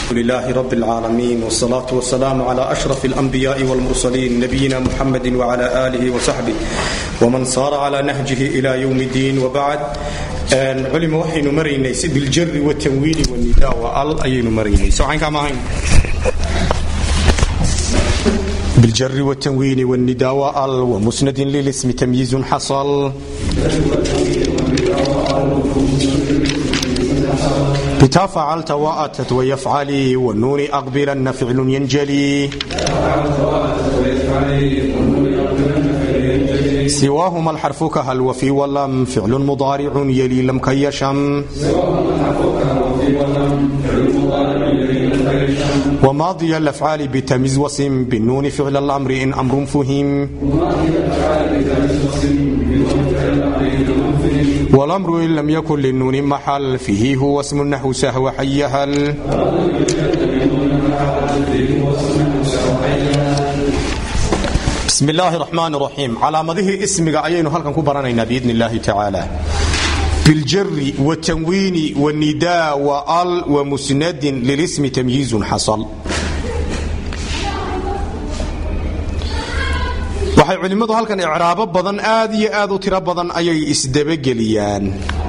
لله رب العالمين والصلاة والسلام على أشرف الأنبياء والمرسلين نبينا محمد وعلى آله وصحبه ومن صار على نهجه إلى يوم الدين وبعد علم وحين مرينيس بالجر والتنوين والنداء وال أين مرينيس وعين كما هين بالجر والتنوين والنداء وال ومسند للاسم تمييز حصل بتا فعلت وأتت ويفعلي والنون أقبلن فعل ينجلي سواهما الحرف كهل وفي ولم فعل مضارع يلي لم كيشم وماضي الأفعال بتميز وسم بالنون فعل الأمر إن أمر فهم والأمر إن لم يكن للنون محل فيه هو اسم النحو سهو حيهل بسم الله الرحمن الرحيم علامته اسمك أيين هلكن كبرنا بإذن الله تعالى بالجر والتنوين والنداء وال ومسند للاسم تمييز حصل waxay culimmadu halkan icraabo badan aad iyo aad u tiro badan ayay isdabageliyaan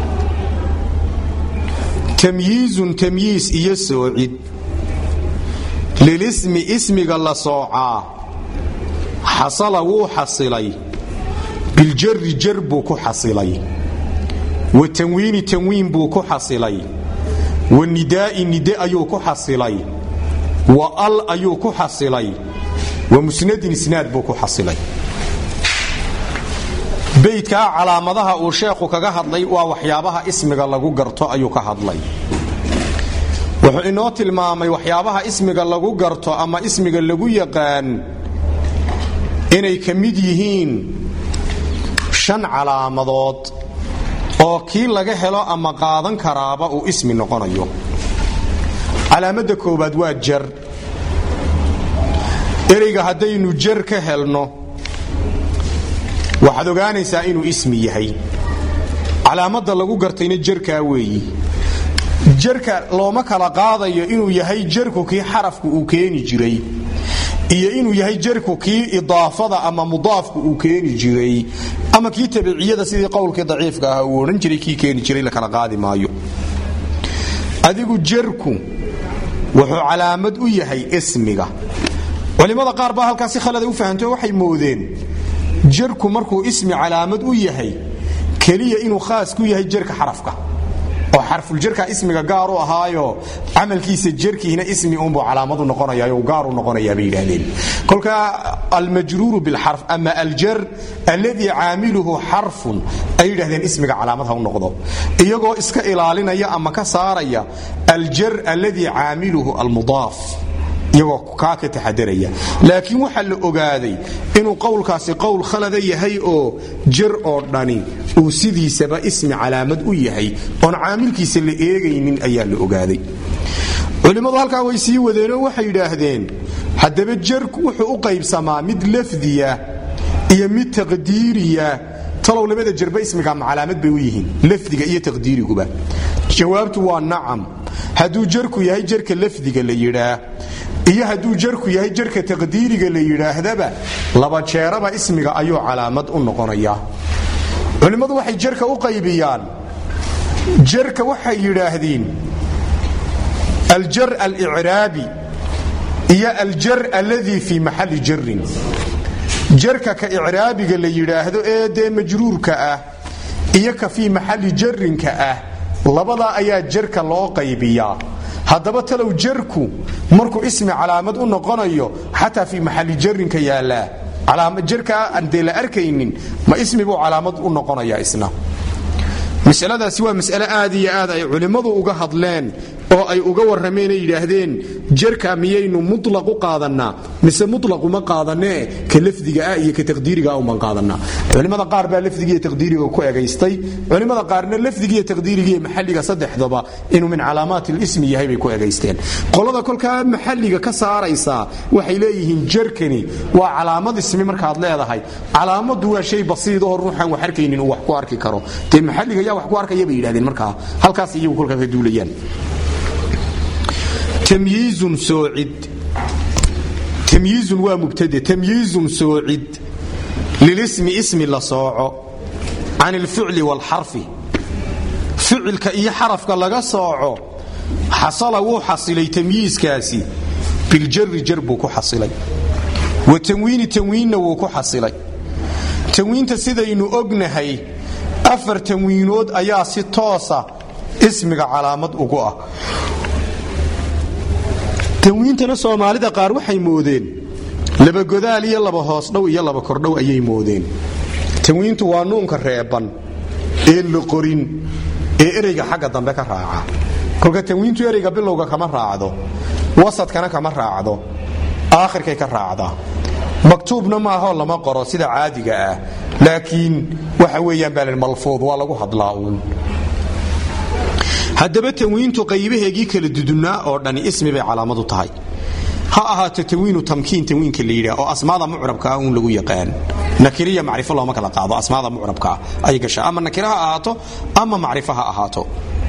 tamyiizun tamyiis iyo soocid lilismi ismiga la soocaa xasala wuu xasilay biljari jar buu ku xasilay wa tanwiini tanwiin buu ku xasilay wa nidaa'i nide ayuu ku xasilay wa al ayuu ku xasilay wa musnadin isnaad buu ku xasilay beydkaa calaamadaha uu sheekhu kaga hadlay waa waxyaabaha ismiga lagu garto ayuu ka hadlay wuxuu inoo tilmaamay waxyaabaha ismiga lagu garto ama ismiga lagu yaqaan inay ka mid yihiin shan calaamadood oo kii laga helo ama qaadan karaaba uu ismi noqonayo calaamadda koowaad waa jar ereyga haddaynu jar ka helno waxaad ogaanaysaa inuu ismi yahay calaamadda lagu gartayna jarkaa weeyi jarka looma kala qaadayo inuu yahay jarku kii xarafku uu keeni jiray iyo inuu yahay jarku kii idaafada ama mudaafku uu keeni jiray ama kii tabiciyada sidii qowlkii daciifka ah uu odhan jiray kii keeni jiray la kala qaadi maayo adigu jarku wuxuu calaamad u yahay ismiga culimmada qaar baa halkaas si khalada u fahamtay waxay moodeen jarku markuu ismi calaamad u yahay keliya inuu khaas ku yahay jarka xarafka oo xarfuljarka ismiga gaar u ahaayo camalkiisa jarkiina ismi unbuu calaamadu noqonayaa gaaru noqonayaa bay yidhaahdeen kolka almajruuru bilxarf ama aljar alladii caamiluhu xarfun ay yidhahdeen ismiga calaamad ha u noqdo iyagoo iska ilaalinaya ama ka saaraya aljar alladii caamiluhu almudaaf iyagoo kaa ka taxadaraya laakiin waxaa la ogaaday inuu qowlkaasi qowl khalada yahay oo jar oo dhani uu sidiisaba ismi calaamad u yahay oon caamilkiisa la eegaynin ayaa la ogaaday culimmadu halkaa way sii wadeenoo waxay yidhaahdeen haddaba jarku wuxuu u qaybsamaa mid lafdiya iyo mid taqdiiriya talow labada jarba ismiga ama calaamad bay u yihiin lafdiga iyo taqdiiriguba jawaabtu waa nacam hadduu jarku yahay jarka lafdiga la yidhaa iyo hadduu jarku yahay jarka taqdiiriga la yidhaahdaba laba jeeraba ismiga ayuu calaamad u noqonayaa culimmadu waxay jarka u qaybiyaan jarka waxay yidhaahdeen aljar alicraabi iyo aljar alladii fii maxalli jarin jarka ka icraabiga la yidhaahdo ee dee majruurka ah iyo ka fii maxalli jarinka ah labadaa ayaa jarka loo qaybiyaa haddaba talow jarku markuu ismi calaamad u noqonayo xataa fii maxalli jarinka yaallaa jarkaa aan dee la arkaynin ma ismi buu calaamad u noqonayaa isna masaladaasi waa mas'ale aad iyo aad ay culimmadu uga hadleen oo ay uga warrameen ay yidhaahdeen jarka miyaynu mulaq u qaadannaa mise mulaquma qaadanee ka lafdiga ah iyo ka taqdiiriga uman qaadanaa culimmada qaar baa lafdigiiyo taqdiiriga ku egaystay culimmada qaarna lafdigiiyo taqdiirigiiyo maxalliga saddexdaba inuu min calaamaat lismi yahay bay ku egaysteen qolada kolkaa maxalliga ka saaraysaa waxay leeyihiin jarkani waa calaamad ismi markaad leedahay calaamadu waa shay basiidahoo ruuxaan wax arkaynin uu wax ku arki karo dee maxalliga yaa wax ku arkaya bay yidhahdeen markaa halkaas iyagu kolkaa ka duulayaan tamyiizun soocid tamyiizun waa mubtade tamyiizun soocid lilismi ismi la sooco can ilficli waalxarfi ficilka iyo xarafka laga sooco xasala wuu xasilay tamyiiskaasi biljari jar buu ku xasilay wa tanwiini tanwiinna wuu ku xasilay tanwiinta sidaynu ognahay afar tanwiinood ayaa si toosa ismiga calaamad ugu ah tanwiintana soomaalida qaar waxay moodeen laba godaal iyo laba hoosdhow iyo laba kordhow ayay moodeen tanwiintu waa nuunka reeban ee la qorin ee ereyga xagga dambe ka raaca kolka tanwiintu ereyga bilowga kama raacdo wasadkana kama raacdo aakhirkay ka raacdaa maktuubna maahoo lama qoro sida caadiga ah laakiin waxa weeyaan baa malfuud waa lagu hadlaa uun haddaba tanwiintu qaybaheegii kala dudunaa oo dhani ismi bay calaamadu tahay ha ahaato tanwiinu tamkiin tanwiinka la yidhaah oo asmaada mucrabkaa uun lagu yaqaan nakiriya macrifo looma kala qaado asmaada mucrabkaa ay gashaa ama nakira ha ahaato ama macrifo ha ahaato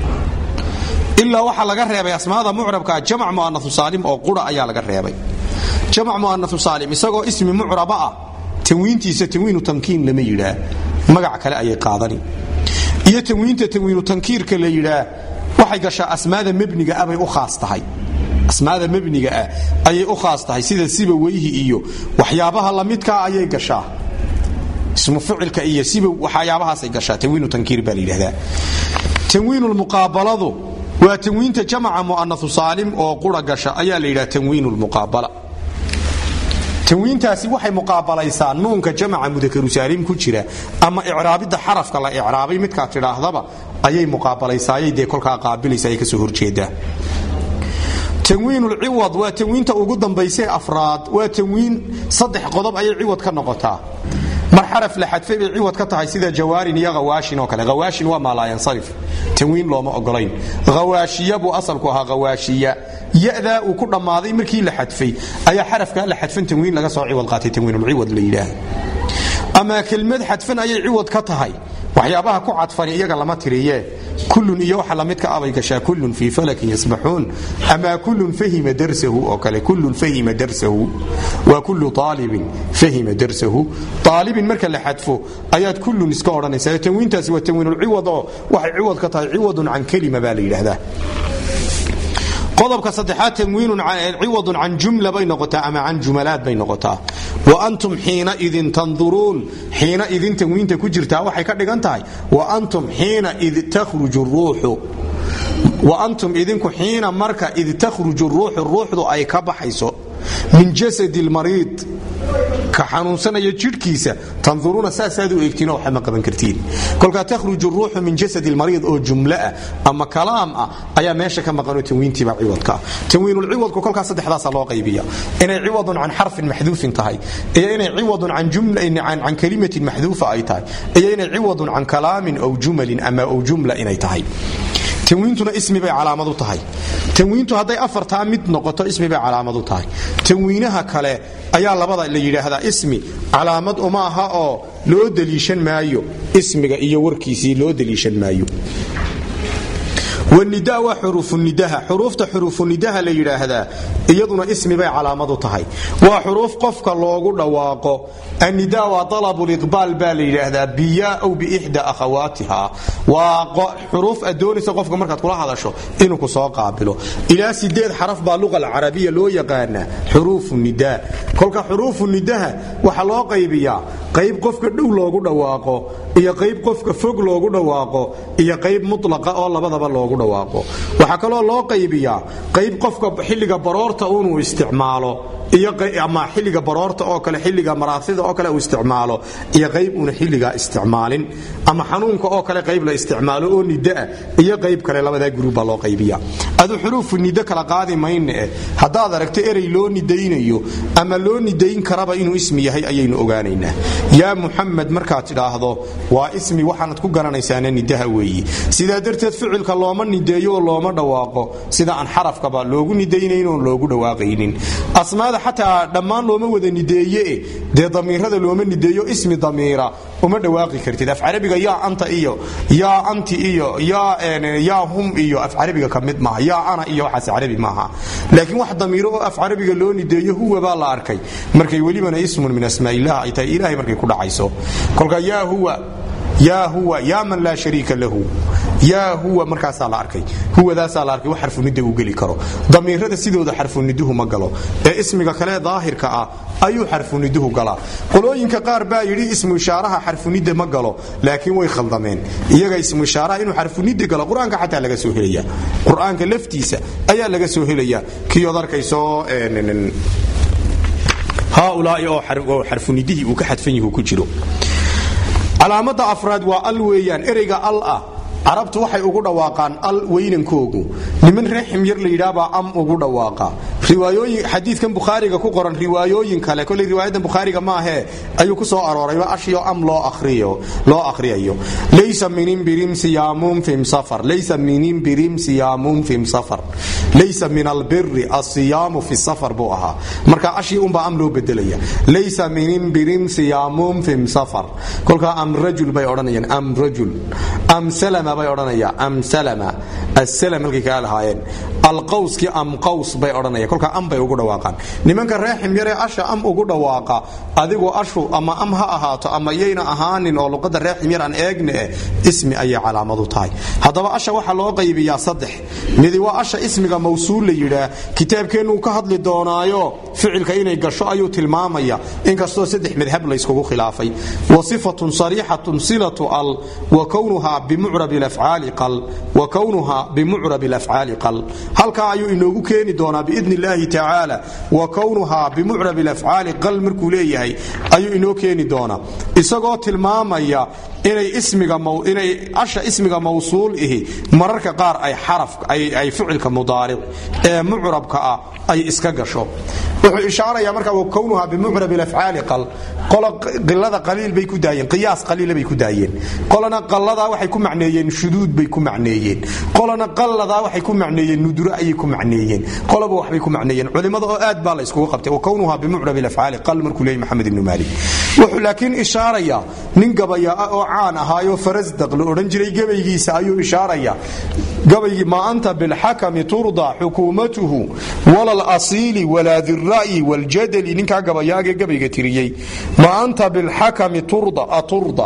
ilaa waxaa laga reebay asmaada mucrabkaa jamac mu'anau saalim oo qura ayaa laga reebay jamac mu'anau saalim isagoo ismi mucraba ah tanwiintiisa tanwiinu tamkiin lama yidhaa magac kale ayay qaadani iyo tanwiinta tanwiinu tankiirka la yidhaa waxay gashaa asmaada mebniga ah bay u khaas tahay asmaada mebniga ah ayay u khaas tahay sida siba weyhi iyo waxyaabaha lamidkaa ayay gashaa ismu ficilka iyo siba waxyaabahaasay gashaa tanwiinu tankiir baa la yidhahdaa tanwiinulmuqaabaladu waa tanwiinta jamaca mu'anau saalim oo qura gasha ayaa la yidhaha tanwiinu lmuqaabala tanwiintaasi waxay muqaabalaysaa nuunka jamaca mudakaru saalim ku jira ama icraabidda xarafka la icraabay midkaa tidhaahdaba ayay muqaabalaysaayay dee kolkaa qaabilaysa ay kasoo horjeedaa tanwiinulciwad waa tanwiinta ugu dambaysee afraad waa tanwiin saddex qodob ayay ciwad ka noqotaa mar xaraf la xadfay bay ciwad ka tahay sida jawaarin iyo hawaashin oo kale hawaashin waa maalaayansarif tanwiin looma ogolayn hawaashiya buu asalku ahaa hawaashiya yadaa uu ku dhammaaday markii la xadfay ayaa xarafkaa la xadfan tanwiin laga soo ciwad qaatay tanwiinulciwad la yidhaah ama kelmad xadfan ayay ciwad ka tahay waxyaabaha ku cadfani iyaga lama tiriye kullun iyo waxa lamidka abay gashaa kullun fii falakin yasbaxuun ama kullun fahima darsahu oo kale kullun fahima darsahu waa kullu aalibin fahima darsahu aalibin marka la xadfo ayaad kullun iska odhanaysaa tanwiintaasi waa tanwiinulciwad oo waxay ciwad ka tahay ciwadun can kelima baa la yidhaahdaa qodobka saddexaad tanwiinun ciwadun can jumla bay noqotaa ama can jumalaad bay noqotaa wa antum xiina idin tanduruun xiina idin tanwiinta ku jirtaa waxay ka dhigan tahay wa antum xiina id takhruju ruuxu wa antum idinku xiina marka id takhruju ruuxu ruuxdu ay ka baxayso min jasadi lmariid ka xanuunsanaya jidhkiisa tanduruuna saasaad u eegtiin waxba ma qaban kartiin kolkaa takhruju ruuxu min jasadi lmariid oo jumlo ah ama kalaam ah ayaa meesha ka maqanoo tanwiintiiba ciwadka ah tanwiinulciwadku kolkaa saddexdaasa loo qaybiya inay ciwadun can xarfin maxduufin tahay iyo inay ciwadun can kalimatin maxduufa ay tahay iyo inay ciwadun can kalaamin ow jumalin ama ow jumla inay tahay tanwiintuna ismi bay calaamadu tahay tanwiintu hadday afartaa mid noqoto ismi bay calaamadu tahay tanwiinaha kale ayaa labada la yidhaahdaa ismi calaamad uma aha oo loo deliishan maayo ismiga iyo warkiisii loo deliishan maayo wanida waa xuruufunidaha xuruufta xuruufunidaha la yidhaahdaa iyaduna ismi bay calaamadu tahay waa xuruuf qofka loogu dhawaaqo annida waa alabuliqbaal baa la yidhaahdaa biya aw biixda akhawaatiha waa xuruuf aad doonaysa qofka markaad kula hadasho inuu ku soo qaabilo ilaa sideed xaraf baa luqa alcarabiya loo yaqaanaa xuruufu nida kolka xuruufu nidaha waxaa loo qaybiyaa qayb qofka dhow loogu dhawaaqo iyo qayb qofka fog loogu dhawaaqo iyo qayb mulaqa oo labadaba loogu dhawaaqo waxaa kaloo loo qaybiyaa qayb qofka xilliga baroorta unuu isticmaalo ama xilliga baroorta oo kale xilliga maraasida oo kale uu isticmaalo iyo qayb una xilligaa isticmaalin ama xanuunka oo kale qayb la isticmaalo oo nidaa iyo qayb kale labadaa gurubbaa loo qaybiya adu xuruufu nido kala qaadi mayne eh haddaad aragto erey loo nidaynayo ama loo nidayn karaba inuu ismi yahay ayaynu ogaanaynaa yaa muxamed markaad tidhaahdo waa ismi waxaanad ku garanaysaana nidaha weeyi sidaa darteed ficilka looma nideeyo oo looma dhawaaqo sida aan xarafkaba loogu nidaynayn oon loogu dhawaaqaynin asmaada xataa dhammaan looma wada nideeye dee damiirada looma nideeyo ismi damiira uma dhawaaqi kartid af carabiga yaa anta iyo yaa anti iyo yaa hum iyo af carabiga ka mid maaha yaa ana iyo waxaas carabi maaha laakiin wax damiiro oo af carabiga loo nideeyo huwa baa la arkay markay welibana ismun min asmaa'ilah ay tahay ilaahay markay ku dhacayso kolka yaa huwa yaa huwa yaa man laa shariika lahu yaa huwa markaasaa la arkay huwadaasaa la arkay wax xarfunida uu geli karo damiirada sidooda xarfuniduhu ma galo ee ismiga kale daahirka ah ayuu xarfuniduhu galaa qolooyinka qaar baa yidhi ismu ishaaraha xarfunida ma galo laakiin way khaldameen iyaga ismu ishaaraha inuu xarfunida galo qur-aanka xataa laga soo helaya qur-aanka laftiisa ayaa laga soo helaya kiyood arkaysoo haaulaai oo xarfunidihii uu ka xadfan yahu ku jiro calaamada afraad waa al weeyaan ereyga al ah carabtu waxay ugu dhawaaqaan al weynankoogu niman reer ximyar la yidhaabaa am ugu dhawaaqa riwaayooyin xadiidkan bukhaariga ku qoran riwaayooyin kale koley riwaayadan bukhaariga maahee ayuu ku soo aroorayba ashiyo am loo akhriyo loo akhriyayo laysa min imbirim siyaamun fim safar laysa min imbirim siyaamun fim safar laysa min albiri asiyaamu fi safar buu ahaa marka ashii unbaa am loo bedelaya laysa min imbirim siyaamun fim safar kolkaa am rajul bay odhanayaan am rajul am salama bay odhanaya am salama assalam halkay kaa lahaayeen alqawskii am qaws bay odhanaya kolkaa am bay ugu dhawaaqaan nimanka reer ximyaree asha am ugu dhawaaqa adigoo ashu ama am ha ahaato ama yayna ahaanin oo luqadda reer ximyar aan eegne eh ismi ayay calaamadu tahay haddaba asha waxaa loo qaybiyaa saddex midi waa asha ismiga mawsuul la yidhaah kitaabkeennuu ka hadli doonaayo ficilka inay gasho ayuu tilmaamaya inkastoo saddex madhab layskugu khilaafay wa sifatun sariixatun silatu al wa kownuha bimucrab afcaali qal wa kownuha bimucrab afcaali qal halkaa ayuu inoogu keeni doonaa biidn illaahi tacaala wa kownuha bimucrab afcaali qal markuu leeyahay ayuu inoo keeni doonaa isagoo tilmaamaya inay ismigainay asha ismiga mawsuul ihi mararka qaar ay xaraf ay ficilka mudaaric ee mucrabka ah ay iska gasho wuxuu ishaaraya marka wa kownuha bimucrab afcaali qal qola qilada qaliil bay ku daayeen qiyaas qaliila bay ku daayeen qolana qalladaa waxay ku macneeyeen shuduud bay ku macneeyeen qolana qalladaa waxay ku macneeyeen nuduro ayay ku macneeyeen qolaba waxbay ku macneeyeen culimada oo aad baa la iskugu qabtay wa kownuha bimucrab afcaali qal markuu leeyay maxamed ibnu maalik wuxuu laakiin ishaaraya nin gabayaa oo caan ahaayoo farasdaq la odhan jiray gabaygiisa ayuu ishaaraya gabaygii maa anta bilxakami turda xukuumatuhu wala lasiili walaa dira'yi waljadali ninkaa gabayaagee gabayga tiriyey maa anta bilxakami turda aturda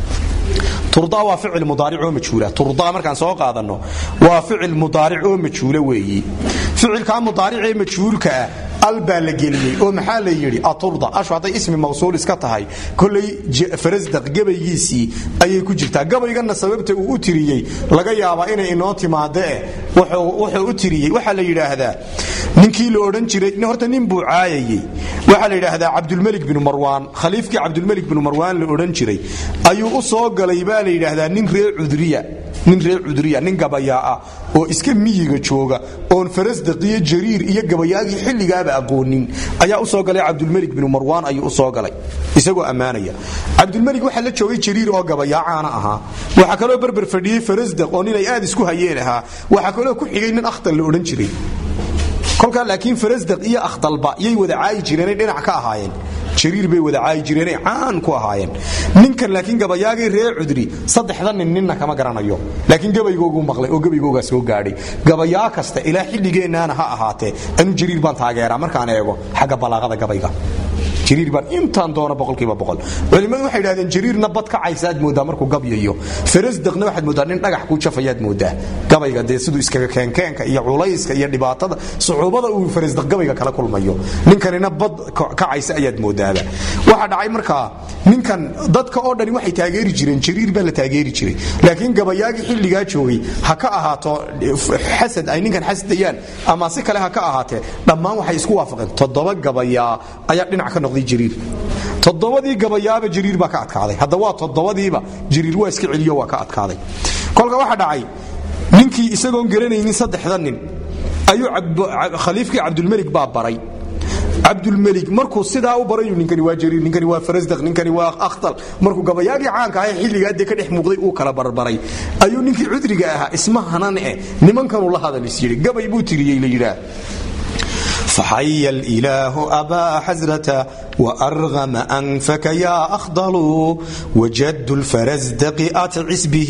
turda waa ficil mudaaric oo majhuula turda markaan soo qaadanno waa ficil mudaaric oo majhuula weeyi ficilkaa mudaaricee majhuulka ah al baa la geliyey oo maxaa la yidhi aturda ashu hadday ismi mawsuul iska tahay kolay farasdaq gabaygiisii ayay ku jirtaa gabayganna sababta uu u tiriyey laga yaabaa inay inoo timaadee wuxuu u tiriyey waxaa la yidhaahdaa ninkii la odhan jiray horta nin buu caayayey waxaa la yidhaahdaa cabdulmelik binu marwaan khaliifkii cabdulmelik binu marwaan la odhan jiray ayuu u soo galay baa la yidhaahdaa nin reer cudriya nin reer cudriya nin gabayaa ah oo iska miyiga jooga oon farasdaq iyo jariir iyo gabayaagii xilligaaba aqoonin ayaa usoo galay cabdulmelik binu marwaan ayuu usoo galay isagoo ammaanaya cabdulmelik waxaa la joogay jariir oo gabayaa caana ahaa waxaa kaloo berber fadhiyey farasdaq oo ninay aad isku hayeen ahaa waxaa kaloo ku xigay nin akhtal la odhan jiray kolkaa laakiin farasdaq iyo akhdalba yay wada caayi jireenay dhinac ka ahaayeen jariir bay wada caayi jireenay caan ku ahaayeen ninkan laakiin gabayaagii reer cudri saddexda nin ninna kama garanayo laakiin gabaygoogu maqlay oo gabaygoogaa soo gaadhay gabayaa kasta ilaa xilligeennaana ha ahaatee anu jariir baan taageeraa markaan eego xagga balaaqada gabayga jariir baan intaan doono boqolkiiba boqol culimmadu waxay idhahdeen jariirna bad ka caysaad moodaa markuu gabyayo farasdaqna waxaad moodaa nin dhagax kuu jafayaad moodaa gabayga dee siduu iskaga keenkeenka iyo culayska iyo dhibaatada sucuubada uu farasdaq gabayga kala kulmayo ninkanina bad kacaysa ayaad moodaaba waxaa dhacay markaa ninkan dadka oo dhani waxay taageeri jireen jariir baa la taageeri jiray laakiin gabayaagii xilligaa joogay ha ka ahaato xasad ay ninkan xasdayaan ama si kale ha ka ahaatee dhammaan waxay isku waafaqeen toddoba gabayaa ayaa dhinac ka noqday jariir toddobadii gabayaaba jariir baa ka adkaaday hadda waa toddobadiiba jariir waa iska celiyo waa ka adkaaday kolka waxaa dhacay ninkii isagoon garanaynin saddexda nin ayuu khaliifkii cabdulmelik baa baray cabdulmelik markuu sidaa u barayu ninkani waa jariir ninkani waa farasdaq ninkani waa akhtal markuu gabayaagii caanka ahae xilligaa dee ka dhex muuqday uu kala barbaray ayuu ninkii cudriga ahaa isma hanan eh nimankanuu la hadal is yidhi gabay buu tiriyey la yidhaah فحي الإله أبا حزرة وأرغم أنفك يا أخضل وجد الفرزدق أتعس به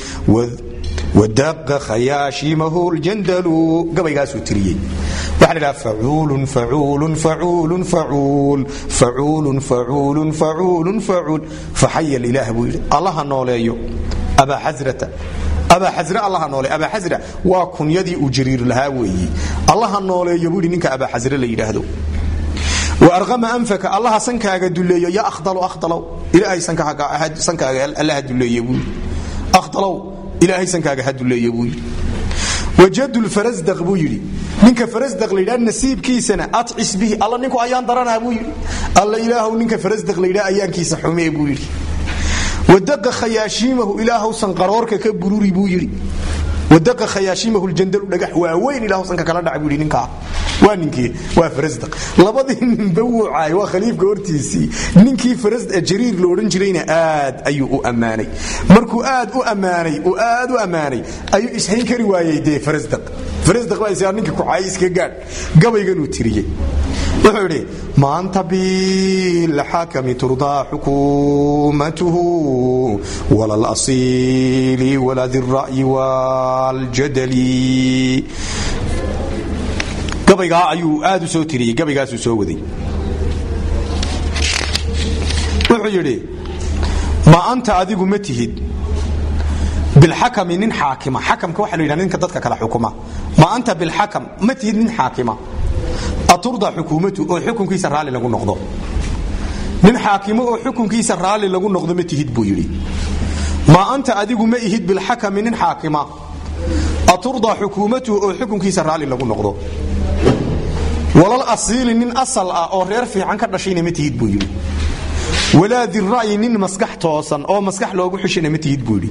ودق خياشمه الجندل قبل قاسو تريي وحنا فعول فعول فعول فعول فعول فعول فعول فعول فحي الإله بويل الله نوليو أبا حزرة أبا حزرة الله نولي أبا حزرة وكن يدي أجرير لها وي الله نولي يبولي نك أبا حزرة ليلهدو وأرغم أنفك الله سنكاga duleeyo ya akhdalo akhdalo ilaahay sankaaga sankaaga allah duleeyo buu akhdalo ilaahay sankaaga haduleeyo buu wajadu alfarasdaq buu yiri ninka farasdaq leeyahay nasiibkiisana at'is bihi alla ninku ayaan daranaa buu yiri alla ilaahu ninka farasdaq leeyahay ayaankiisa xumee buu yiri wadaqa khayashimahu ilaahu sanqaroorka ka bururi buu yiri wadaqa khayashimahu aljandal dhagax waaweyn ilaahu sanka kala dhac buu yiri ninka waa ninkii waa farasdaq labadii ninba wuucaay waa khaliifka hortiisii ninkii farasdaq jariir la odhan jirayna aad ayuu u ammaanay markuu aad u ammaanay uu aad u ammaanay ayuu ishayn kari waayey dee farasdaq farasdaq baa isaa ninkii kucaay iska gaadh gabayganuu tiriyey wuxuu idhi maanta bilxakami turdaa xukuumatuhu wala alasiili wala dira'yi waljadali gabaygaa ayuu aad u soo tiriyey gabaygaasuu soo waday wuxuu yidhi ma anta adigu ma tihid bilxakami nin xaakima xakamka waxaa la yidhahda ninka dadka kale xukuma ma anta bilxakam ma tihid nin xaakima aturda xukuumatu oo xukunkiisa raalli lagu noqdo nin xaakimo oo xukunkiisa raalli lagu noqdo ma tihid buu yidhi ma anta adigu ma ihid bilxakami nin xaakima aturda xukuumatuhu oo xukunkiisa raalli lagu noqdo walal asiili nin asal ah oo reer fiican ka dhashayna ma tihid buu yidhi walaa dira'yi nin maskax toosan oo maskax loogu xishana ma tihid buu yidhi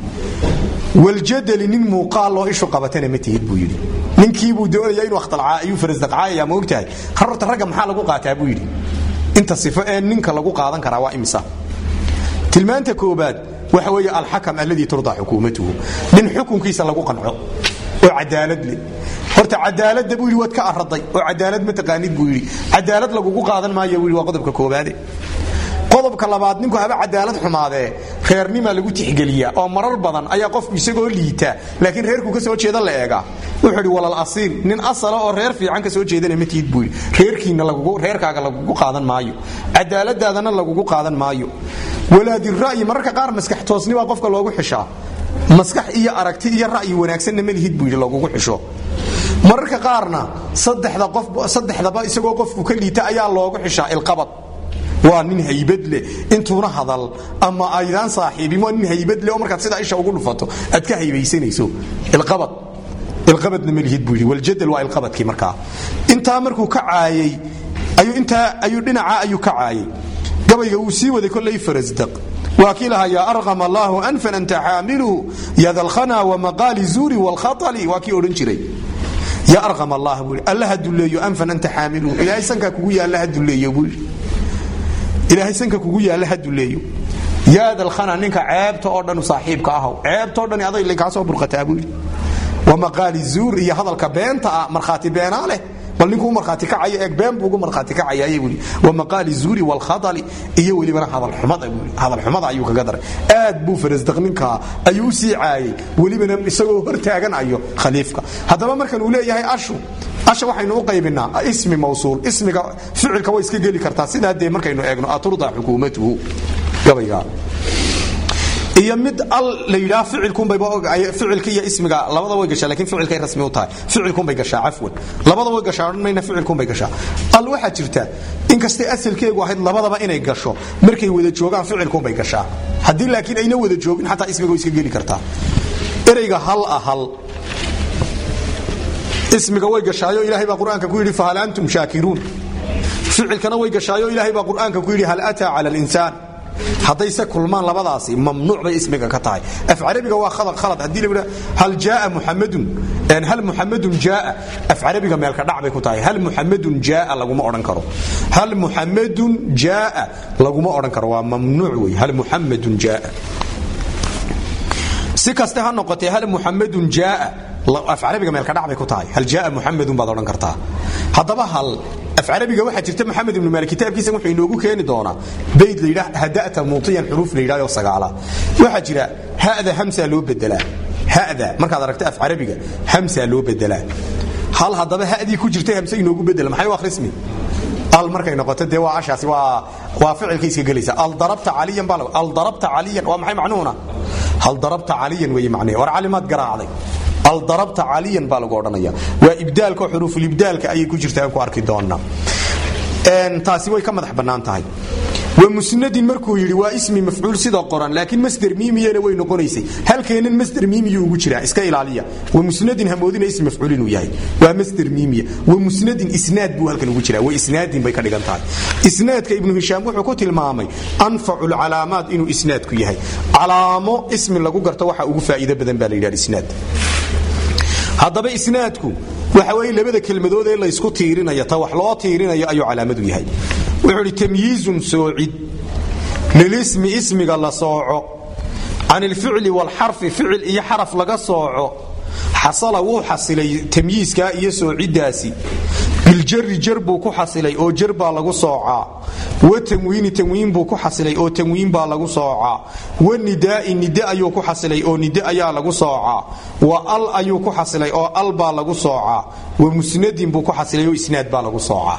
waljadali nin muuqaal loo ishu qabatana ma tihid buu yidhi ninkiibuu doonaya inuu akhtalcaa ayuu farasdaqcaayaya ma ogtahay harorta ragga maxaa lagu qaataa buu yidhi inta sifo ee ninka lagu qaadan karaa waa imisa tilmaanta koobaad waxa weeye alxakam alladii turdaa xukuumatuhu nin xukunkiisa lagu qanco oo cadaalad leh horta cadaaladda buu yidhi waad ka araday oo cadaalad ma taqaanid buu yidhi cadaalad lagugu qaadan maayo buu yidhi waa qodobka koobaade qodobka labaad ninku haba cadaalad xumaadee reernimaa lagu tixgeliyaa oo marar badan ayaa qofku isagoo liita laakiin reerku ka soo jeeda la eegaa wuxuu yidhi walal asiil nin asala oo reer fiican ka soo jeedana ma tihid buu yidhi reerkiina lagugu reerkaaga lagugu qaadan maayo cadaaladaadana lagugu qaadan maayo walaadira'yi mararka qaar maskax toosni baa qofka loogu xishaa maskax iyo aragti iyo ra'yi wanaagsanna ma lihid buu yidhi lagugu xisho mararka qaarna saddexda qof saddexdaba isagoo qofku ka liita ayaa loogu xishaa ilqabad waa nin haybad leh intuuna hadal ama aydaan saaxiibin waa nin haybad leh oo markaad sidaa isha ugu dhufato aad ka haybaysanayso ilqabad ilqabadna ma lihid buu yidhi waljadal waa ilqabadkii markaa intaa markuu ka caayay ayuu intaa ayuu dhinacaa ayuu ka caayay gabayga wuu sii waday kollay farasdaq waa kii lahaa yaa arqam allaahu anfan anta xaamiluhu yadalkhana wamaqaali zuuri waalkhatali waa kii odhan jiray yaa arqam allah buu yidhi allaha dulleeyo anfan anta xaamiluhu ilaahay sankaa kugu yaalla ha dulleeyo buu yidhi ilaahay sanka kugu yaalla ha duleeyo yaadalkhana ninka ceebta oo dhan saaxiibka ahow ceebtao dhan aday kaa soo burqataa buu yidhi wamaqaali zuur iyo hadalka beenta ah markhaati beenaa leh bal ninkuu markhaati kacayo eeg been buu ugu markhaati kacayaye buu yidhi wamaqaali zuuri waalkhadali iyo welibana hadalxumada buu yidhi hadalxumada ayuu kaga daray aad buu farasdaq ninkaa ayuu u sii caayay welibana isagoo hor taaganayo khaliifka haddaba markan uu leeyahay ashu asha waxaynu u qaybinaa ismi mawsuul ismiga ficilka way iska geli kartaa sidaa dee markaynu eegno aturda xukuumatuhu gabayga iyo mid al la yidhaha ficilka iyo ismiga labada way gashaa lakin ficilkay rasmi u tahay ficilkunbay gashaa cafwan labada way gashaa odhan mayna ficilkunbay gashaa al waxaa jirta inkastay asalkeegu ahayd labadaba inay gasho markay wada joogaan ficilkunbay gashaa haddii laakiin ayna wada joogin xataa ismiga way iska geli kartaa ereyga hal ah hal ismiga way gashaayo ilaahay baa qur-aanka ku yidhi fahal antum shaakiruun ficilkana way gashaayo ilaahay baa qur-aanka ku yidhi hal ataa cala alinsaan haddayse kulmaan labadaasi mamnuuc bay ismiga ka tahay af carabiga waa khalad khalad haddii la hal jaaa muxamadun hal muxamadun jaaa af carabiga meelka dhac bay ku tahay hal muxamadun jaaa laguma odhan karo hal muxamadun jaaa laguma odhan karo waa mamnuuc wey hal muxamadun jaaa si kaste ha noqotee hal muxamadun jaaa af carabiga meelka dhac bay ku tahay hal jaaa muxamadun baad odhan kartaa haddaba hal af carabiga waxaa jirta maxamed ibnu maalik kitaabkiisa wuxuu inoogu keeni doonaa bayd la yidhaah hada'ta muutiyan xuruuf la yidhahdo sagaalaad waxaa jira ha'da hamsaa loo bedelaa ha'da markaad aragta af carabiga hamsaa loo bedelaa hal haddaba ha'dii ku jirtay hamse inoogu bedela maxay u akhrismi al markay noqoto dee waa ashaasi waa waa ficilka iska gelaysa al darabta caliyan baa al darabta caliyan waa maxay macnuhuna hal darabta caliyan weeye macnahe war calimaad garaacday al darabta caliyan baa lagu odhanaya waa ibdaalka oo xuruufulibdaalka ayay ku jirtaa aan ku arki doonaa taasi way ka madax bannaan tahay wamusnadin markuu yidhi waa ismi mafcuul sida qoran laakiin masder miimiyana way noqonaysay halkeennan masder miimiyu ugu jiraa iska ilaaliya wamusnadin hamoodina ismi mafcuul inuu yahay waa masder miimiya wamusnadin isnaad buu halkan ugu jiraa wa isnaadin bay ka dhigan tahay isnaadka ibnu hishaam wuxuu ku tilmaamay anfacu lcalaamaat inuu isnaadku yahay calaamo ismi lagu garto waxa ugu faa'iido badan baa la yidhahda isnaad haddaba isnaadku waxa weeye labada kelmadood ee laysku tiirinayo ta wax loo tiirinayo ayuu calaamadu yahay wuxuu idhi tamyiizun soocid lilismi ismiga la sooco can ilficli waalxarfi ficil iyo xaraf laga sooco xasala wuu xasilay tamyiiskaa iyo soocidaasi biljari jar buu ku xasilay oo jar baa lagu soocaa wa tanwiini tanwiin buu ku xasilay oo tanwiin baa lagu soocaa wa nidaai nide ayuu ku xasilay oo nide ayaa lagu soocaa wa al ayuu ku xasilay oo al baa lagu soocaa wa musnadin buu ku xasilay oo isnaad baa lagu soocaa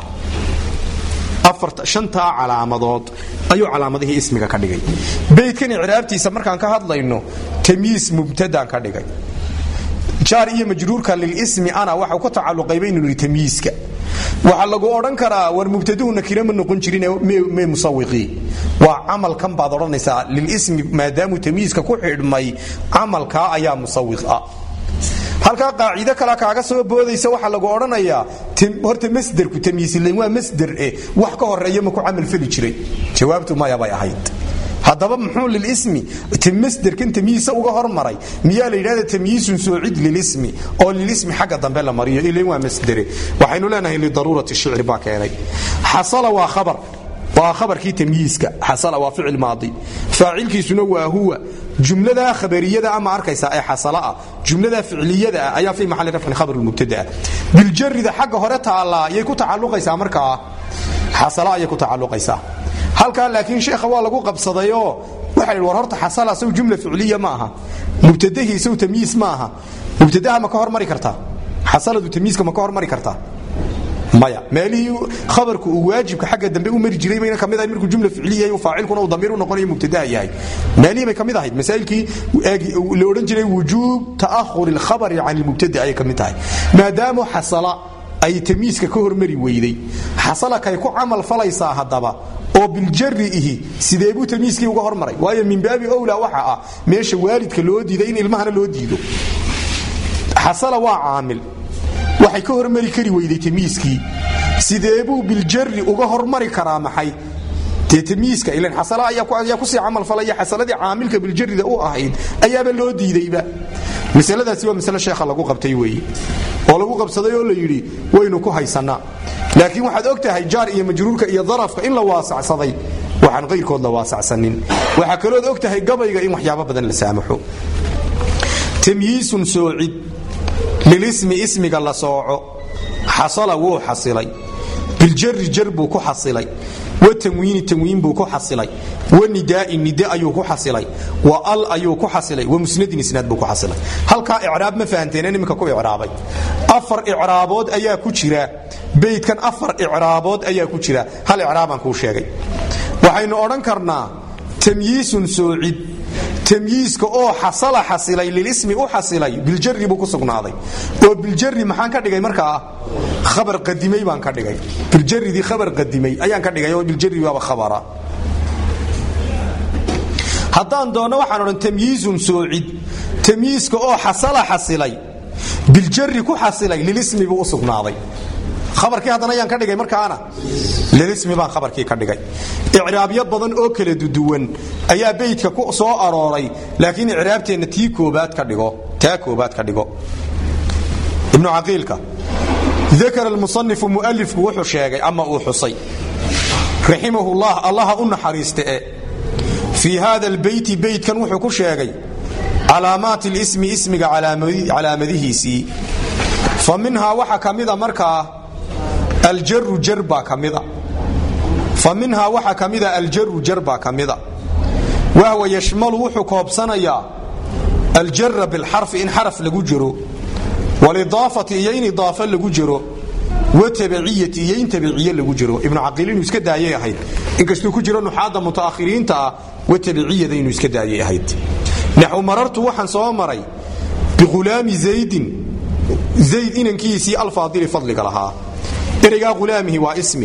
shantaa calaamadood ayuu calaamadihii ismiga ka dhigay beydkan icraabtiisa markaan ka hadlayno tamyiis mubtadaan ka dhigay jaar iyo majruurka lilismi ana waxau ku tacaluqayba inuu yidhi tamyiiska waxaa lagu odhan karaa war mubtaduhu nakira ma noqon jirin me musawiqii waa camalkan baad odhanaysaa lilismi maadaamuu tamyiiska ku xidhmay camalkaa ayaa musawiq ah halkaa qaacido kale kaaga soo boodaysa waxaa lagu odhanayaa horta masderku tamyiisilen waa masder eh wax ka horeeya maku camal feli jiray jawaabtu maya bay ahayd haddaba muxuu lilismi masderkan tamyiisa uga hormaray miyaa la yidhahda tamyiisun soocid lilismi oo lilismi xagga dambe la mariyo ilan waa masdere waxaynu leenahay lidaruurati shicri baa keenay xasala waa khabar waa khabarkii tamyiiska xasala waa ficil maadi faacilkiisuna waa huwa jumlada khabariyada ama arkaysa ee xasalaah jumlada ficliyada ah ayaa fii maxalli rafcin khabar mubtadaa biljarida xagga hore taallaa yay ku tacalluqaysaa markaa xasala ayay ku tacalluqaysaa halkaa laakiin sheekha waa lagu qabsadayoo waxa la war horta xasala saw jumla ficliya ma aha mubtadahii saw tamyiis ma aha mubtadaha ma ka hormari kartaa xasaladu tamyiiska ma ka hormari kartaa maya meelihii khabarku uu waajibka xagga dambe u mari jiray bayna kamid ahayd markuu jumla ficliya yahay faacilkuna uu damiir u noqonayo mubtadaa yahay meelihii bay kamid ahayd masaa'ilkii la odhan jiray wujuub ta'ahuri alkhabari can ilmubtada ayay kamid tahay maadaama xasala ay tamyiiska ka hormari weyday xasala kay ku camal falaysaa haddaba oo biljari ihi sidee buu tamyiiskii uga hormaray waayo min baabi owla waxa ah meesha waalidka loo diiday in ilmahana loo diido xasala waa caamil waxay ka hormari kari weyday tamyiiskii sidee buu biljari uga hormari karaa maxay dee tamyiiska ilan xasala ayaa kusii camal falaya xasaladii caamilka biljarida u ahayd ayaaba loo diidayba masaladaasi waa masale sheekha lagu qabtay weeye oo lagu qabsaday oo la yidhi waynu ku haysannaa laakiin waxaad og tahay jaar iyo majruurka iyo darafka in la waasacsaday waxaan qayrkood la waasacsanin waxaa kalood og tahay gabayga in waxyaabo badan la saamaxo tamyiisun soocid lilismi ismiga la sooco xasala wuu xasilay biljari jar buu ku xasilay wa tanwiini tanwiin buu ku xasilay wa nidaai nide ayuu ku xasilay wa al ayuu ku xasilay wa musnadin isnaad buu ku xasilay halkaa icraab ma fahanteen iminka ku icraabay afar icraabood ayaa ku jira beydkan afar icraabood ayaa ku jira hal icraabaan kuu sheegay waxaynu odhan karnaa tamyiisun soocid tamyiiska oo xasala xasilay lilismi u xasilay biljari buu ku sugnaaday oo biljari maxaan ka dhigay markaa khabar qadimay baan ka dhigay biljaridii khabar qadimay ayaan ka dhigay oo biljari waaba khabara haddaan doonno waxaan odhan tamyiizun soocid tamyiiska oo xasala xasilay biljari ku xasilay lilismi buu u sugnaaday khabarkii haddana ayaan ka dhigay markaana lilismi baan khabarkii ka dhigay icraabyo badan oo kala duduwan ayaa beydka ku soo arooray laakiin icraabteenna tii koobaad ka dhigo taa koobaad ka dhigo ibnu caqiilka dakara almusanifu mu'alifku wuxuu sheegay ama uu xusay raximahullah allaha u naxariiste e fii hada albeyti beydkan wuxuu ku sheegay calaamaati lismi ismiga calaamadihiisii fa minhaa waxa ka mida markaa aljaru jar baa ka mida fa minhaa waxaa ka mida aljaru jar baa ka mida wahwa yashmalu wuxuu koobsanayaa aljara bilxarfi in xaraf lagu jiro walidaafati iyo in idaafa lagu jiro watabiciyati iyo in tabiciye lagu jiro ibnu caqiil inuu iska daayay ahayd inkastuu ku jiro nuxaadda mutaakhiriinta ah watabiciyada inuu iska daayay ahayd naxu marartu waxaan soo maray biulaami zaydin zayd inankiisii alfaadili fadliga lahaa ereygaa ulaamihi waa ismi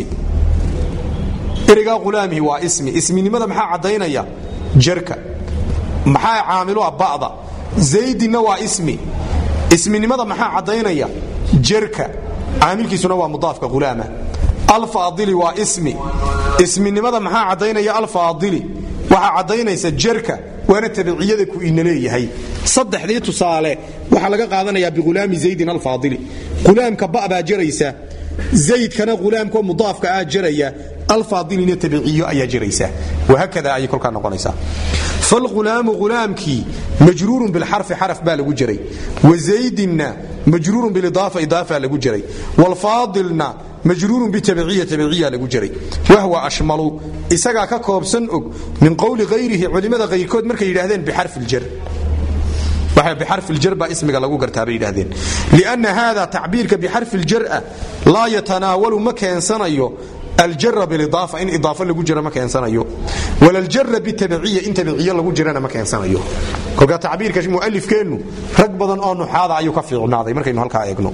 ereygaa ulaamihi waa ismi isminimada maxaa caddaynaya jarka maxaa caamilua ba'da zaydinna waa ismi isminimada maxaa caddaynaya jarka caamilkiisuna waa mudaafka ulaama alfaadili waa ismi isminimada maxaa caddaynaya alfaadili waxaa caddaynaysa jarka waana tabiciyada ku ina leeyahay saddexdii tusaale waxaa laga qaadanayaa biulaami zaydin alfaadili ulaamka ba baa jaraysa zaydkana ulaamko mudaafka ah jaraya alfaadilina tabiciyo ayaa jaraysa wahakada ayay kolkaa noqonaysaa falulaamu ulaamkii majruurun bilxarfi xaraf baa lagu jiray wazaydinna majruurun bilidaafa idaafa lagu jiray wlfaadilna majruurun bitabiciya tabiciya lagu jiray wahwa ashmalu isagaa ka koobsan og min qowli hayrihi culimmada kayrkood markay yidhaahdeen bixarfi ljar bixarfi ljar baa ismiga lagu gartaa bay yidhahdeen lianna haada tacbiirka bixarfi ljara laa yatanaawalu ma keensanayo aljara bilidaafa in idaafa lagu jira ma keensanayo walaljara bitabiciya in tabiciye lagu jirana ma keensanayo kolkaa tacbiirka mualifkeennu rag badan oo nuxaada ayuu ka fiicnaaday markaynu halkaa eegno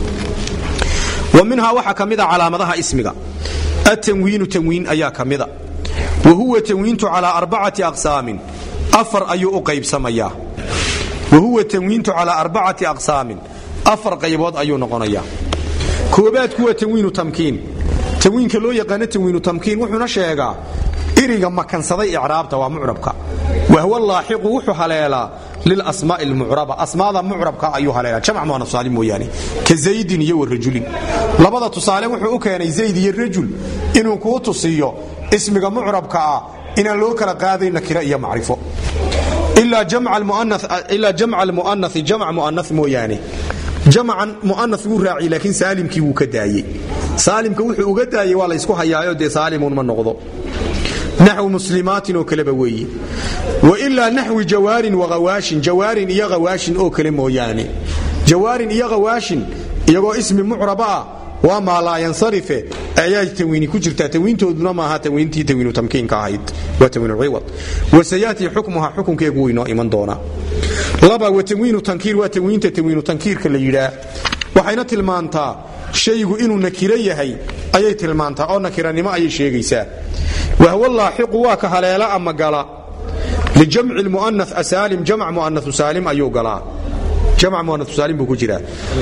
wa minhaa waxaa ka mida calaamadaha ismiga atanwiinu tanwiin ayaa ka mida wa huwa tanwiintu calaa arbacati aqsaamin afar ayuu u qaybsamayaa wa huwa tanwiintu calaa arbacati aqsaamin afar qaybood ayuu noqonayaa koobaadku waa tanwiinu tamkiin tanwiinka loo yaqaano tanwiinu tamkiin wuxuuna sheegaa iriga makansaday icraabta waa mucrabka wahwa laaxiqu wuxuu haleelaa lilasmaai lmucraba asmaada mucrabka ayuu haleelaa jamc muanasaalim mooyaane ka zaydin iyo wa rajulin labada tusaale wuxuu u keenay zayd iyo rajul inuu kuu tusiyo ismiga mucrabka ah inaan loo kala qaadayn nakira iyo macrifo ilaa jamc almu'anai jamc mu'ana mooyaane jamcan mu'ana wuu raaciy laakiin saalimkii wuu ka daayey saalimka wuxuu uga daayey waa laysku hayaayo dee saalimun ma noqdo naxwi muslimaatin oo kaleba weeye wa ilaa naxwi jawaarin wahawaashin jawaarin iyo hawaashin oo kale mooyaane jawaarin iyo hawaashin iyagoo ismi mucraba ah waa maa laa yansarife ayaa tanwiini ku jirtaa tanwiintooduna maaha tanwiintii tanwiinu tamkiinka ahayd waa tanwiinu ciwad wasayaati xukmuha xukunkeegu wuu inoo iman doonaa laba wa tanwiinu tankiir waa tanwiinta tanwiinu tankiirka la yidhaa waxayna tilmaantaa shaygu inuu nakiro yahay ayay tilmaantaa oo nakiranimo ayay sheegaysaa wahwa laaxiqu waa ka haleela ama gala lijamci lmu'ana asaalim jamc mu'anau saalim ayuu galaa jamc mu'anau saalim buu ku jiraa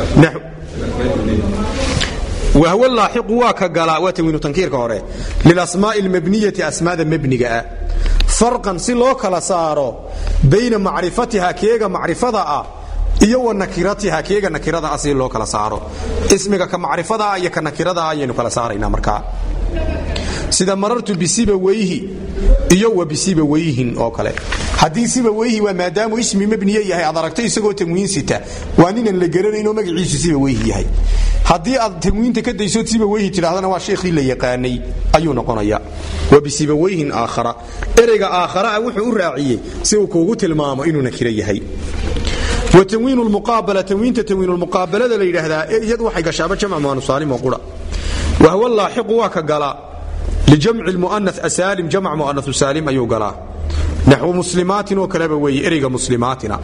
wahw laaxiqu waa ka galaa waa tanwiinu tankiirka hore lilasmaa'i lmabniyati asmaada mebniga ah farqan si loo kala saaro bayna macrifatiha keega macrifada ah iyo wa nakiratiha keega nakirada ah si loo kala saaro ismiga ka macrifada iyo ka nakirada ayaynu kala saaraynaa markaa sida marartu bisibawayhi iyo wa bisibawayhin oo kale haddii sibawayhi waa maadaamuu ismi mebniye yahay aad aragto isagoo tanwiin sita waa ninan la garanaynoo magaciisu sibawayhi yahay haddii aad tanwiinta ka daysood sibawayhi tidhahdana waa sheekhii la yaqaanay ayuu noqonaya wa bisibawayhin aakhara ereyga aakharaa wuxuu u raaciyey si uu kuugu tilmaamo inuu nakiro yahay wa tanwiin muqaabala tanwiinta tanwiinulmuqaabalada la yidhaahdaa iyadu waxay gashaaba jamc muanusaalim oo qura wahwa laaxiqu waa ka galaa lijamci lmu'ana asaalim jamc mu'anau saalim ayuu galaa naxwu muslimaatin oo kaleba weeye ereyga muslimaatina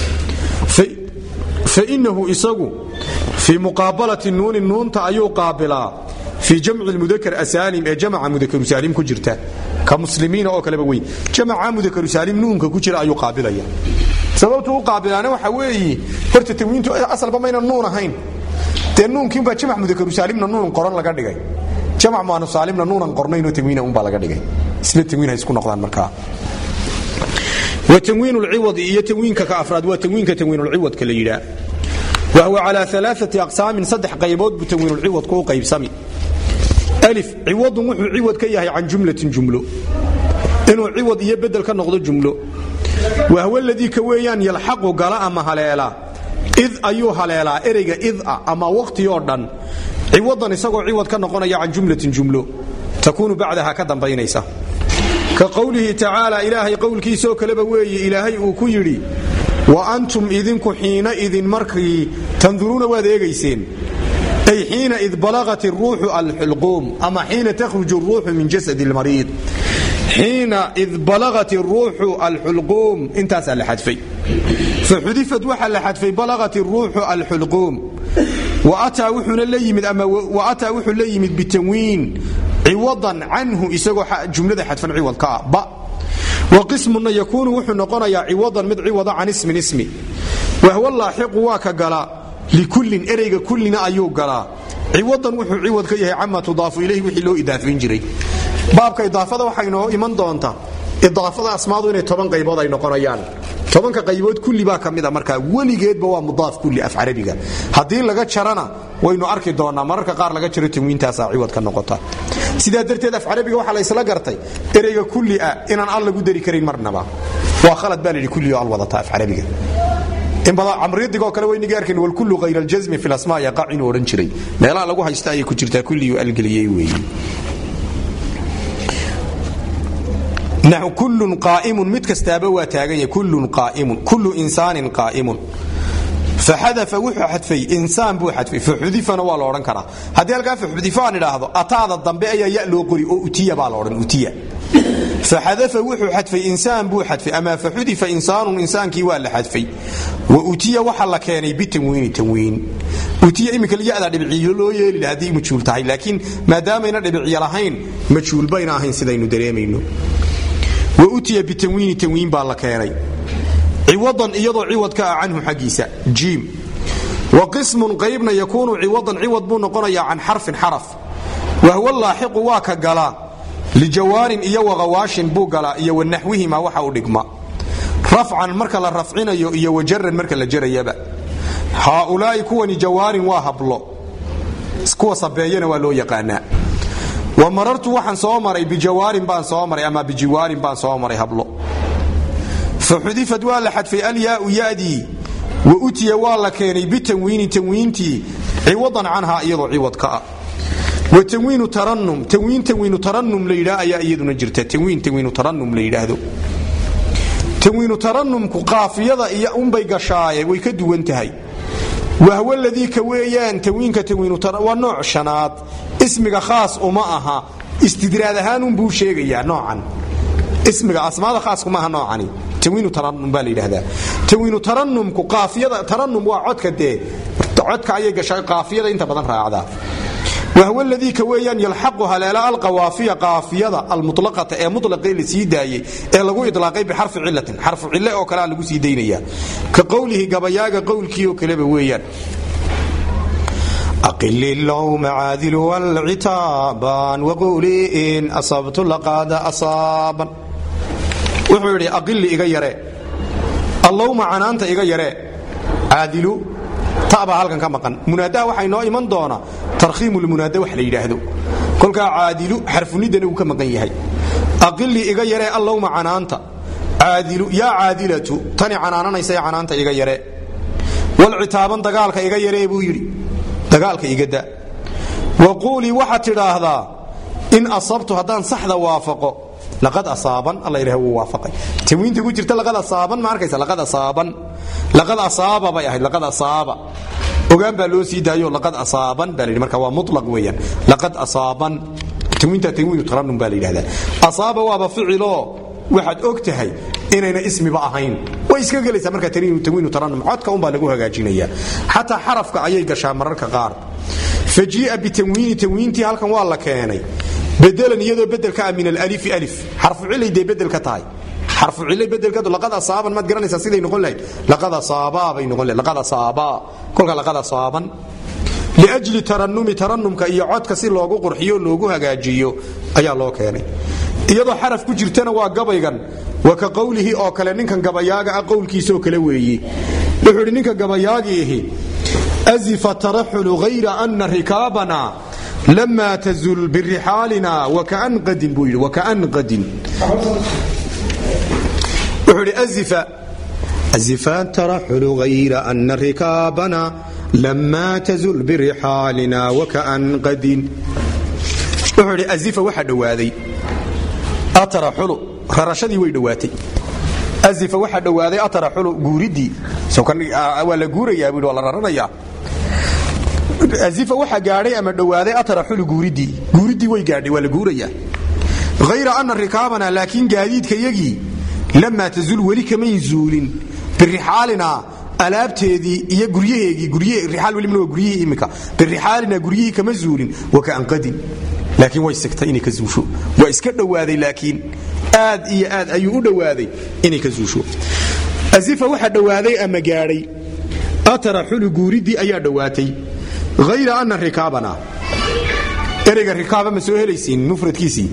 fainahu isagu fii muqaabalati nuuni nuunta ayuu qaabilaa fii jamci mudakar asaalim ee jamca mudakaru saalim ku jirta ka muslimiina oo kaleba weye jamca mudakaru saalim nuunka ku jira ayuu qaabilaya sababtuu u qaabilaana waxa weeye horta tanwiintu asalba mayna nuun ahayn dee nuunkiinbaa jamc mudakaru saalimna nuun qoran laga dhigay jamc muanu saalimna nuunan qornaynoo tanwiina unbaa laga dhigay isla tanwiin ha isku noqdaan markaa wa tanwiin lciwadi iyo tanwiinka ka afraad waa tanwiinka tanwiinulciwadka la yidhaa wahwa calaa alaaati aqsaamin saddex qaybood buu tanwiinulciwadku u qaybsami alif ciwadun wuxuu ciwad ka yahay can jumlatin jumlo inuu ciwad iyo bedel ka noqdo jumlo wahwa ladii ka weeyaan yalxaqu gala ama haleelaa id ayuu haleelaa ereyga ida ama waqti oo dhan ciwadan isagoo ciwad ka noqonaya can jumlatin jumlo takuunu bacdaha ka dambaynaysa ka qowlihi tacaala ilaahay qowlkiisoo kaleba weeye ilaahay uu ku yidhi wa antum idinku xiina idin markii tanduruuna waad eegayseen ay xiina id balagat ruuxu alxulquum ama xiina takhruju ruuxu min jasad lmariid xiina id balagat ruuxu alxulquum intaasaa la xadfay faxudifat waxaa la xadfay balagat ruuxu alxulquum waataa wuxuuna la yimid ama waataa wuxuu la yimid bitanwiin ciwadan canhu isagoo jumlada xadfan ciwad ka ah ba wa qismuna yakuunu wuxuu noqonayaa ciwadan mid ciwada can ismin ismi wahwa laaxiqu waa ka galaa likullin ereyga kullina ayuu galaa ciwadan wuxuu ciwad ka yahay cama tudaafu ilayhi wixii loo idaafayn jiray baabka idaafada waxay noo iman doontaa idaafada asmaadu inay toban qaybood ay noqonayaan tobanka qaybood kulli baa ka mida markaa weligeedba waa mudaaf kulli af carabiga haddii laga jarana waynu arki doonaa mararka qaar laga jaro tanwiintaasaa ciwad ka noqota sidaa darteed af carabiga waxaa laysla gartay ereyga kulli ah inaan al lagu dari karin marnaba waa khalad baa layidhi kulli oo al wadata af carabiga in badan camriidigoo kale wayniga arkayn walkullu hayr aljasmi fi lasmaa yaqac inuu odhan jiray meelaha lagu haysta ayay ku jirtaa kulliyu algeliyey weeye naxu kullun qaa'imun mid kastaaba waa taagan yahay kullun qaa'imun kullu insaanin qaa'imun faxadafa wuxuu xadfay insaan buu xadfay faxudifana waa la odhan karaa haddii halkaa faxudifo aan idhaahdo ataada dambe ayaa ya loo qori oo utiya baa la odhan utiya faxadafa wuxuu xadfay insaan buu xadfay ama faxudifa insaanun insaankii waa la xadfay wa utiya waxa la keenay bitanwiini tanwiin utiya iminka yada dhibiciyo loo yeeli laha haddii majhuul tahay laakiin maadaamayna dhibiciyo lahayn majhuul bayna ahayn sidaynu dareemayno wa utiya bitanwiini tanwiin baa la keenay ciwadan iyadoo ciwad ka ah canhu xaggiisa jiim wa qismun qaybna yakuunu ciwadan ciwad buu noqonayaa can xarfin xaraf wahwa laaxiqu waa ka galaa lijawaarin iyo waqawaashin buu galaa iyo wanaxwihima waxa u dhigma rafcan marka la rafcinayo iyo wajaran marka la jarayaba haaulaa'i kuwani jawaarin waa hablo kuwa sabeeyana waa loo yaqaanaa wa marartu waxaan soo maray bijawaarin baan soo maray ama bijiwaarin baan soo maray hablo faxudifad waa la xadfay alyaau yadii wa utiya waa la keenay bitanwiini tanwiintii ciwadan canhaa iyadoo ciwad ka ah wa tanwiinu taranum tanwiin tanwiinu taranum la yidhaa ayaa iyaduna jirta tanwiin tanwiinu taranum la yidhaahdo tanwiinu taranumku qaafiyada iyo unbay gashaaye way ka duwan tahay wahwa ladii ka weeyaan tanwiinka tanwiinu waa nooc shanaad ismiga khaas uma aha istidraad ahaanunbuu sheegayaa noocan ismiga asmaada khaaskuma aha noocani tanwiinu taranum baa la yidhaahdaa tanwiinu taranumku qaafiyada taranum waa codka dee codka ayay gashaa qaafiyada inta badan raacdaa wahwa ladii ka weeyaan yalxaqu haleela alqawaafiya qaafiyada almutlaqata ee mutlaqee la sii daayey ee lagu idlaaqay bixarfi cilatin xarfu cille oo kalea lagu sii daynaya ka qowlihi gabayaaga qowlkii oo kaleba weeyaan أقل اللوم عاذل والعتابان وقولي إن أصبت لقاد أصابا wuxuu yidhi aqili iga yaree allowma canaanta iga yaree caadilu tabaa halkan ka maqan munaadaha waxaa inoo iman doona tarkhiimulmunaada wax la yidhaahdo kolkaa caadilu xarfunidana uu ka maqan yahay aqili iga yaree allowma canaanta caadilu yaa caadilatu tani canaananaysa ee canaanta iga yaree walcitaaban dagaalka iga yaree buu yidhi dagaalka iga da wa quulii waxaad tidhaahdaa in asabtu haddaan saxda waafaqo laqad asaaban alla yidhaha wuu waafaqay tanwiinta ku jirta laqad asaaban ma arkaysa laqad asaaban laqad asaaba bay ahayd laqad asaaba ogaan baa loo sii daayo laqad asaaban baa la yidhi marka waa mutlaq weeyaan laqad asaaban tanwiinta tanwiinu taranum baa la yidhahdaa asaaba waaba ficiloo waxaad og tahay inayna ismiba ahayn way iska gelaysaa marka tanwiinu taranum codka unbaa lagu hagaajinaya xataa xarafka ayay gashaa mararka qaar fajii'a bitanwiini tanwiintii halkan waa la keenay bedelan iyadoo bedelka ah min alalifi alif xarfu cilay dee bedel ka tahay xarfu cilay bedelkeedu laqad asaaban maad garanaysaa siday noqon lahayd laqad asaabaa bay noqon lahayd laqad asaabaa kolka laqad asaaban liajli taranumi taranumka iyo codka si loogu qurxiyo loogu hagaajiyo ayaa loo keenay iyadoo xaraf ku jirtana waa gabaygan wa ka qowlihi oo kale ninkan gabayaaga ah qowlkiisaoo kale weeye wuxuu idhi ninka gabayaagiihi azifa taraxulu hayra ana rikaabana lama tazul birixaalina wakaan qadin buu yidhi wakaan qadin wuxuu idhi azifa azifa taraxulu hayra ana rikaabana lamaa tazul birixaalina wakaan qadin wuxuu idhi azifa waxaa dhowaaday ataraxulu rarashadii way dhowaatay azifa waxaa dhowaaday ataraxulu guuriddii waa la guurayaa buu waa la raranayaa azifa waxaa gaadhay ama dhowaaday ataraxulu guuriddii guuriddii way gaadhay waa la guurayaa hayra ana rikaabana laakiin gaadiidka yagii lamaa tazul weli kamayn zuulin birixaalina alaabteedii iyo guryaheegii riaal welibna waa guryihii imika birixaalina guryihii kama zuulin wakaan qadin laakiin way sigtay inay ka zuusho waa iska dhowaaday laakiin aad iyo aad ayuu u dhowaaday inay ka zuusho azifa waxaa dhowaaday ama gaadhay ataraxulu guuriddii ayaa dhowaatay hayra ana rikaabana ereyga rikaaba ma soo helaysiin mufradkiisii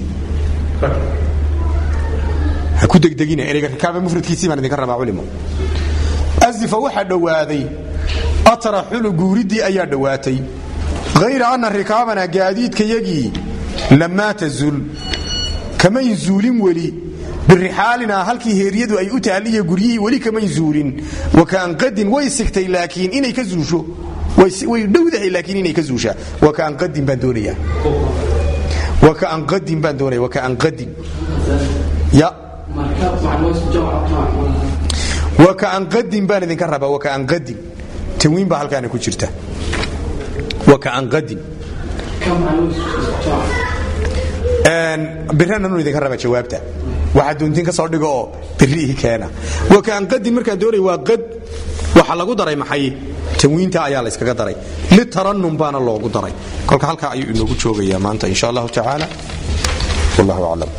ha ku degdegina ereyga rikaaba mufradkiisii baan idinka rabaa culimo azifa waxaa dhowaaday ataraxulu guuriddii ayaa dhowaatay hayra anna rikaabana gaadiidkayagii lamaa tazul kamayn zuulin weli birixaalina halkii heeryadu ay u taaliya guryihii weli kamayn zuulin wakaan qadin way sigtay laakiin inay ka zuusho way dhowdahay laakiin inay ka zuushaa wakaan qadin baan doonayaa wakaan qadin baan doonaya wakaan qadin ya wakaan qadin baan idinka rabaa wakaan qadin tanwiin baa halkaana ku jirta wakaan qadin birananu idinka raba jawaabta waxaa doontiin ka soo dhigo oo birihi keena wakaan qadin markaan doonay waa qad waxa lagu daray maxay tanwiinta ayaa la yskaga daray litaranum baana loogu daray kolka halkaa ayuu inoogu joogayaa maanta insha allahu tacaala wallahu aclam